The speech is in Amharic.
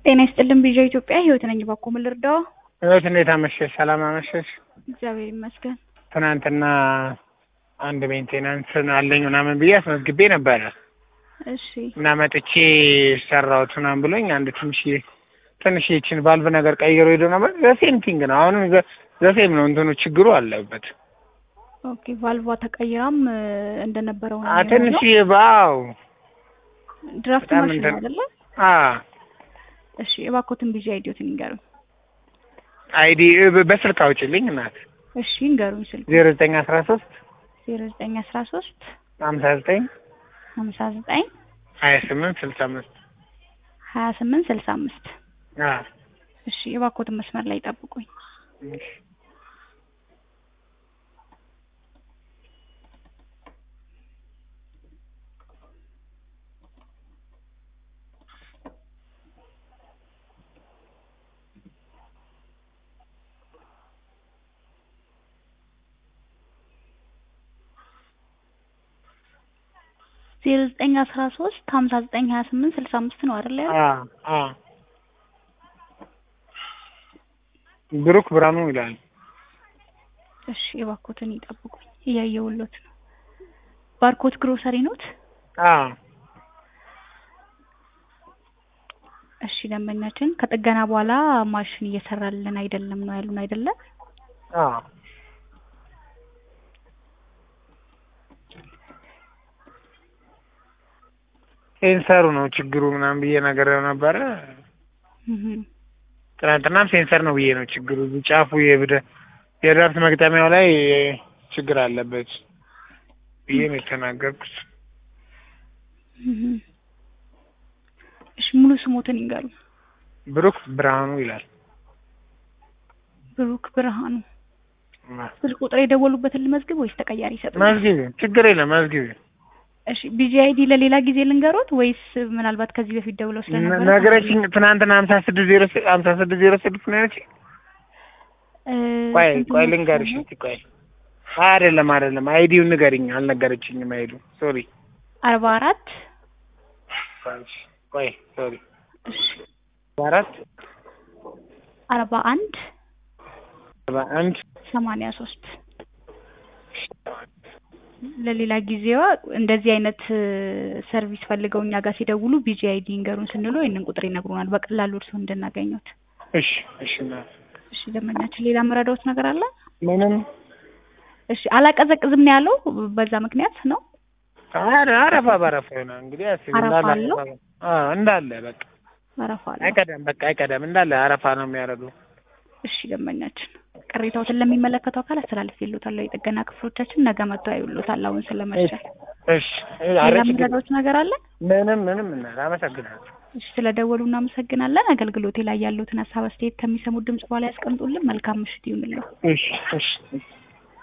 ጤና ይስጥልን ቢዣ ኢትዮጵያ ህይወት ነኝ። ባኮ ምን ልርዳው? ህይወት እንዴት አመሸሽ? ሰላም አመሸሽ? እግዚአብሔር ይመስገን። ትናንትና አንድ ሜንቴናንስ አለኝ ምናምን ብዬ አስመዝግቤ ነበረ እሺ እና መጥቼ ሰራሁት ምናምን ብሎኝ አንድ ትንሽ ትንሽ ይችን ቫልቭ ነገር ቀይሮ ሄዶ ነበር። ዘሴም ቲንግ ነው አሁንም ዘሴም ነው እንትኑ ችግሩ አለበት። ኦኬ ቫልቫ ተቀይራም እ፣ እንደነበረው ነው አ ትንሽ ባው ድራፍት በጣም ማሽን እንትን- አይደለ? አ እሺ እባክዎትን ቢዣ አይዲዮትን ይንገሩኝ። አይዲ በስልክ አውጭልኝ እናት እሺ ይንገሩኝ። ስልክ ዜሮ ዘጠኝ አስራ ሶስት ዜሮ ዘጠኝ አስራ ሶስት ሀምሳ ዘጠኝ ሀምሳ ዘጠኝ ሀያ ስምንት ስልሳ አምስት ሀያ ስምንት ስልሳ አምስት አ እሺ የባኮትን መስመር ላይ ጠብቁኝ። እሺ ዜሮ ዘጠኝ አስራ ሶስት ሀምሳ ዘጠኝ ሀያ ስምንት ስልሳ አምስት ነው አይደለ? አ አ ብሩክ ብርሃኑ ይላል። እሺ የባኮትን ይጠብቁኝ። እያየሁሎት ነው። ባርኮት ግሮሰሪ ኖት? አ እሺ ደንበኛችን ከጥገና በኋላ ማሽን እየሰራልን አይደለም ነው ያሉን አይደለ? አ ሴንሰሩ ነው ችግሩ ምናምን ብዬ ነገር ነበረ። እህ ትናንትናም ሴንሰር ነው ብዬ ነው ችግሩ። እዚህ ጫፉ የብደ የድራፍት መግጠሚያው ላይ ችግር አለበት ብዬ ነው የተናገርኩት። እህ እሺ ሙሉ ስሞትን ይንገሩ። ብሩክ ብርሃኑ ይላል። ብሩክ ብርሃኑ። ስልክ ቁጥር የደወሉበትን ልመዝግብ ወይስ ተቀያሪ ይሰጡኛል? መዝጊቢ ችግር የለም መዝጊቢ። እሺ ቢጂአይዲ ለሌላ ጊዜ ልንገሮት ወይስ ምናልባት ከዚህ በፊት ደውለው ስለነበረ ነገረችኝ ትናንትና ሀምሳ ስድስት ዜሮ ስ- ሀምሳ ስድስት ዜሮ ስድስት ነው ያለችኝ። እ፣ ቆይ ስንት ቆይ ነው ልንገርሽ ስሙ? እስኪ ቆይ አይደለም አይደለም አይዲውን ንገሪኝ አልነገረችኝም አይዱ ሶሪ አርባ አራት ቆይ ሶሪ እሺ አራት አርባ አንድ አርባ አንድ ሰማንያ ሶስት ለሌላ ጊዜዋ እንደዚህ አይነት እ፣ ሰርቪስ ፈልገው እኛ ጋር ሲደውሉ ቢጂአይዲ ይንገሩን ስንሉ ይህንን ቁጥር ይነግሩናል በቀላሉ እርስዎ እንድናገኙት። እሺ እሺ እናት እሺ ደንበኛችን ሌላ መረዳዎት ነገር አለ? ምንም እሺ አላቀዘቅዝም ነው ያለው በዛ ምክንያት ነው። ኧረ አረፋ በአረፋ ይሆናል እንግዲህ አስቢ አረፋ እንዳለ አለው? አረፋ አዎ እንዳለ በቃ አረፋ አለው። አይቀደም በቃ አይቀደም እንዳለ አረፋ ነው የሚያደርገው እሺ ደንበኛችን ቅሬታዎትን ለሚመለከተው አካል አስተላልፌልዎታለሁ። የጥገና ክፍሎቻችን ነገ መጥተው ያዩልዎታል። አሁን ስለመሸ እሺ ሌላ ኧረ ችግር መረዳዎት ነገር አለ? ምንም ምንም እናት አመሰግናለሁ እሺ ስለደወሉ እናመሰግናለን። አገልግሎቴ ላይ ያሉትን ሀሳብ አስተያየት ከሚሰሙት ድምጽ በኋላ ያስቀምጡልን። መልካም ምሽት ይሁንልዎ። እሺ እሺ